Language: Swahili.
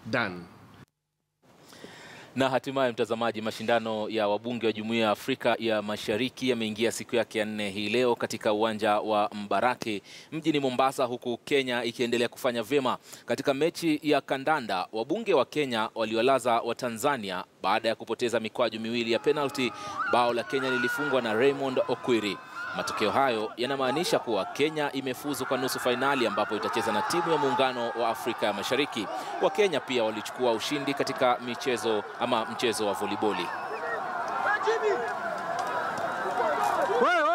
done. Na hatimaye mtazamaji, mashindano ya wabunge wa Jumuiya ya Afrika ya Mashariki yameingia siku yake ya nne hii leo katika uwanja wa Mbaraki mjini Mombasa, huku Kenya ikiendelea kufanya vyema katika mechi ya kandanda. Wabunge wa Kenya waliwalaza wa Tanzania baada ya kupoteza mikwaju miwili ya penalty. Bao la Kenya lilifungwa na Raymond Okwiri. Matokeo hayo yanamaanisha kuwa Kenya imefuzu kwa nusu fainali ambapo itacheza na timu ya Muungano wa Afrika ya Mashariki. Wakenya pia walichukua ushindi katika michezo ama mchezo wa voliboli. Wewe